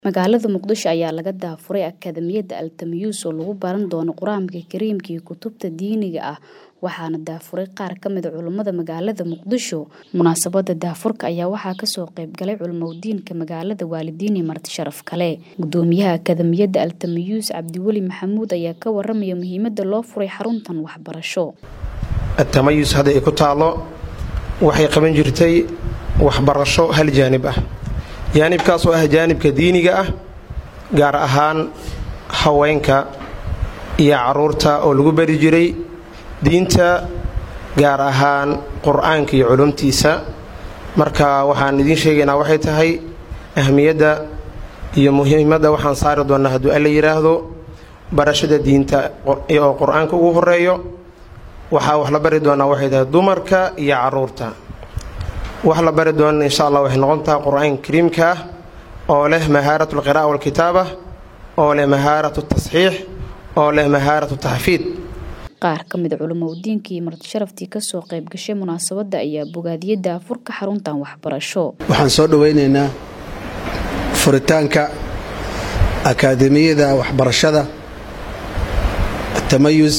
Magaalada Muqdisho ayaa laga daafuray Akadeemiyadda Al-Tamyuus oo lagu baran doono Qur'aanka Kariimka iyo kutubta diiniga ah waxaana daafuray qaar ka mid ah culimada magaalada Muqdisho. Munaasabadda daafurka ayaa waxaa kasoo qayb galay culimooyinka magaalada, waalidiin iyo marti sharaf kale. Gudoomiyaha Akadeemiyadda Al-Tamyuus Cabdiweli Maxamuud ayaa ka waramaya muhiimadda loo furay xaruntan waxbarasho. Al-Tamayus hadda ay ku taalo waxay qaban jirtay waxbarasho hal jaanib ah jaanibkaas oo ah jaanibka diiniga ah gaar ahaan haweenka iyo caruurta oo lagu bari jiray diinta gaar ahaan qur-aanka iyo culumtiisa marka waxaan idiin sheegaynaa waxay tahay ahmiyadda iyo muhiimadda waxaan saari doonnaa hadduu alla yidhaahdo barashada diinta oo qur-aanka ugu horeeyo waxaa wax la bari doonaa waxay tahay dumarka iyo caruurta wax la bari doona insha allah waxay noqon tahay qur-aanka kariimka ah oo leh mahaarat alqira'a walkitaaba oo leh mahaarat tasxiix oo leh mahaarat taxfiid qaar ka mid a culimadiinka iyo marti sharaftii kasoo qayb gashay munaasabadda ayaa bogaadiyey daafurka xaruntan waxbarasho waxaan soo dhoweynaynaa furitaanka akaademiyada waxbarashada tamayus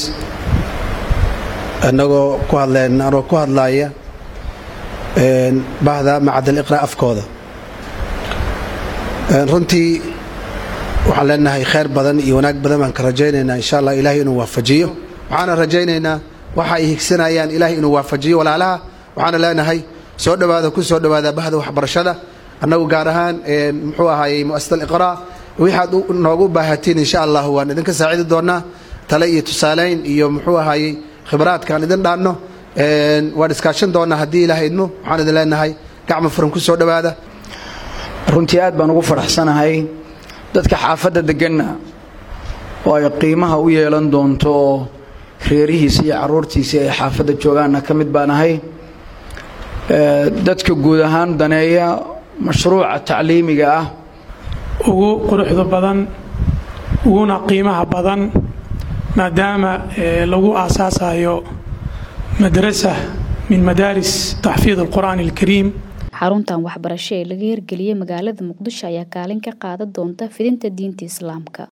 anagoo ku hadleen anoo ku hadlaaya bahda macadal iqra afkooda runtii waxaan leenahay khayr badan iyo wanaag badan baan ka rajaynaynaa insha allah ilahay inuu waafajiyo waxaana rajaynaynaa waxa ay higsanayaan ilahay inuu waafajiyo walaalaha waxaana leenahay soo dhowaada ku soo dhowaada bahda waxbarashada annagu gaar ahaan muxuu ahaayey muasasat aliqraa waxaad noogu baahatiin insha allah waan idinka saacidi doonaa tale iyo tusaaleyn iyo muxuu ahaayey khibraadkaan idin dhaanno waan iskaashan doonaa haddii ilaah idmo waxaan idin leenahay gacmo furan ku soo dhowaada runtii aad baan ugu faraxsanahay dadka xaafadda deganna oo ay qiimaha u yeelan doonto oo reerihiisa iyo caruurtiisii ay xaafadda joogaanna ka mid baan ahay dadka guud ahaan daneeya mashruuca tacliimiga ah ugu quruxda badan uguna qiimaha badan maadaama lagu aasaasayo madrasa min madaaris taxfiid alqur'aan alkariim xaruntan waxbarasho ee laga hirgeliyey magaalada muqdisho ayaa kaalin ka qaadan doonta fidinta diinta islaamka